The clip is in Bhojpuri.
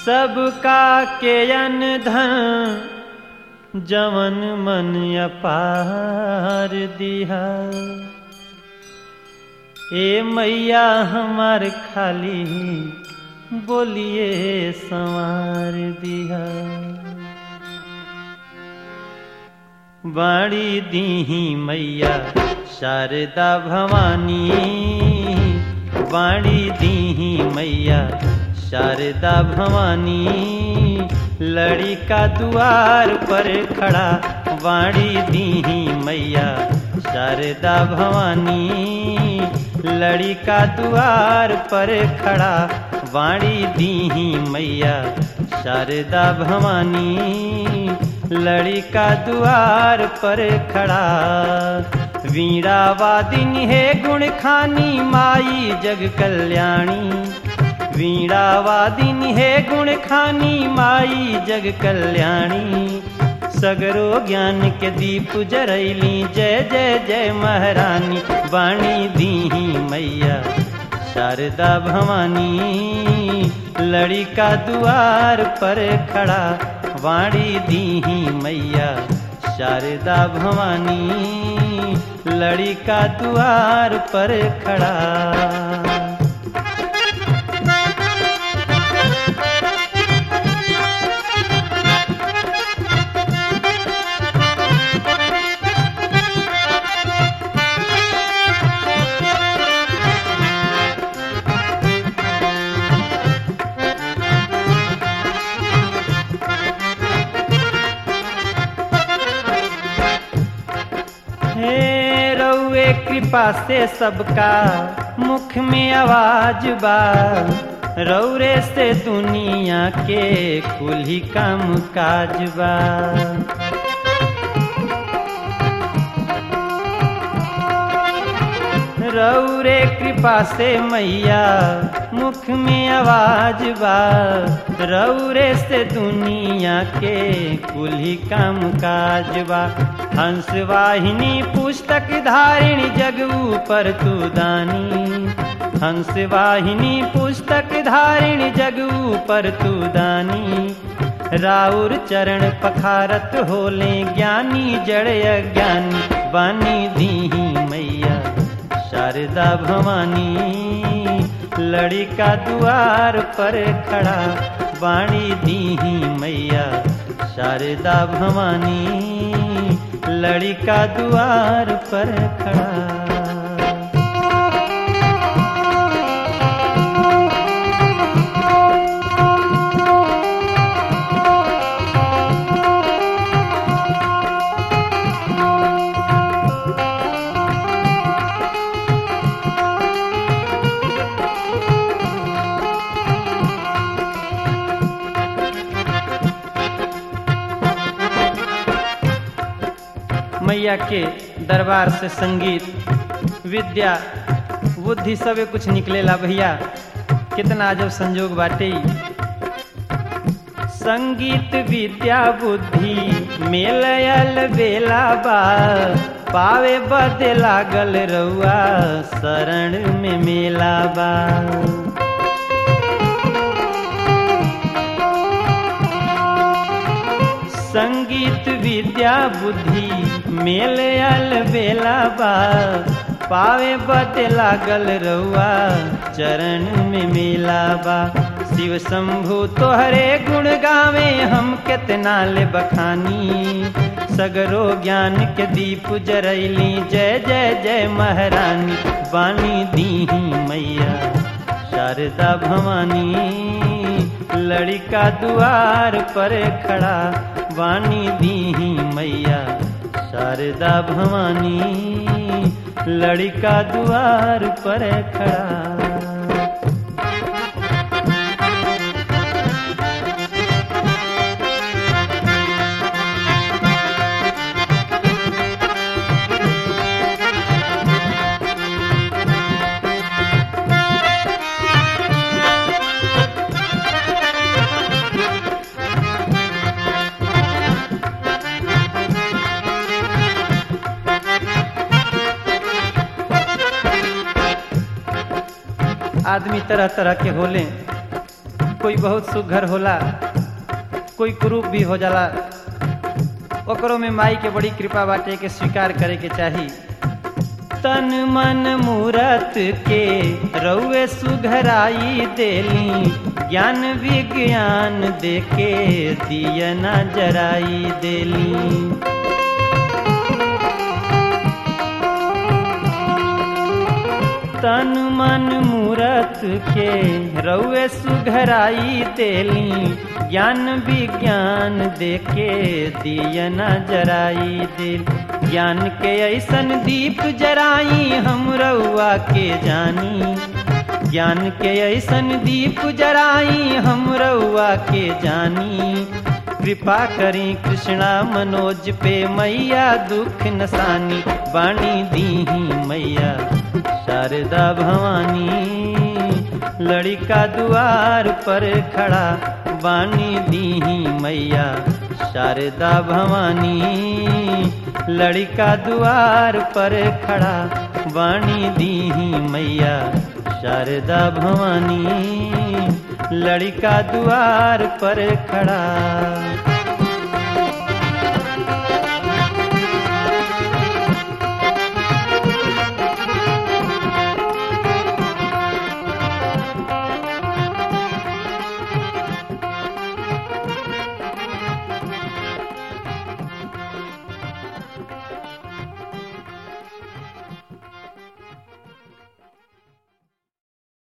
सबका के अन धन जवन मन अपार दिहा ए मैया हमार खाली बोलिए संवार दिहा बाड़ी दीही मैया शारदा भवानी बाड़ी दीही मैया शारदा भवानी लड़ी का द्वार पर खड़ा वाणी दीही मैया शारदा भवानी लड़ी का द्वार पर खड़ा वाणी दीही मैया शारदा भवानी लड़ी का द्वार पर खड़ा वीणा वादिन है गुण खानी माई जग कल्याणी वीणा वादिन है गुण खानी माई जग कल्याणी सगरो ज्ञान के दीप जरैली जय जय जय महारानी वाणी दीही मैया शारदा भवानी लड़ी का द्वार पर खड़ा वाणी दीही मैया शारदा भवानी लड़ी का द्वार पर खड़ा हे रउए कृपा से सबका मुख में आवाज बा रौरे से दुनिया के कुल ही काम काज बा रौरे कृपा से मैया मुख में आवाज बा रौरे से दुनिया के कुल ही काम काज बा हंस वाहिनी पुस्तक धारिणी जग ऊपर तू दानी हंस वाहिनी पुस्तक धारिणी जग ऊपर तू दानी राउर चरण पखारत होले ज्ञानी जड़ अज्ञानी बानी दीही मैया शारदा भवानी लड़ी का द्वार पर खड़ा वाणी दीही मैया शारदा भवानी लड़ी का द्वार पर खड़ा मैया के दरबार से संगीत विद्या बुद्धि सबे कुछ निकलेला भैया कितना जब संजोग बाटे संगीत विद्या बुद्धि मेलयल बेला बा पावे बदे लागल रउआ शरण में मेला बा संगीत विद्या बुद्धि मेल आल बेला बा पावे बते लागल रउआ चरण में मेला बा शिव शंभु तोहरे गुण गावे हम कितना ले बखानी सगरो ज्ञान के दीप जरैली जय जय जय महारानी बानी दीही मैया शारदा भवानी लड़का द्वार पर खड़ा वाणी दीही मैया शारदा भवानी लड़का द्वार पर खड़ा आदमी तरह तरह के होले कोई बहुत सुघर होला कोई कुरूप भी हो जाला ओकरो में माई के बड़ी कृपा बाटे के स्वीकार करे के चाही तन मन मूरत के रउए सुघराई देली ज्ञान विज्ञान देके दियना जराई देली तन मन मूरत के रउए सुघराई देली ज्ञान विज्ञान देके दियना जराई दिल ज्ञान के ऐसन दीप जराई हम रउआ के जानी ज्ञान के ऐसन दीप जराई हम रउआ के जानी कृपा करी कृष्णा मनोज पे मैया दुख नसानी बाणी दीही मैया शारदा भवानी लड़का दुआर पर खड़ा बानी दीही मैया शारदा भवानी लड़का दुआर पर खड़ा बानी दीही मैया शारदा भवानी लड़का दुआर पर खड़ा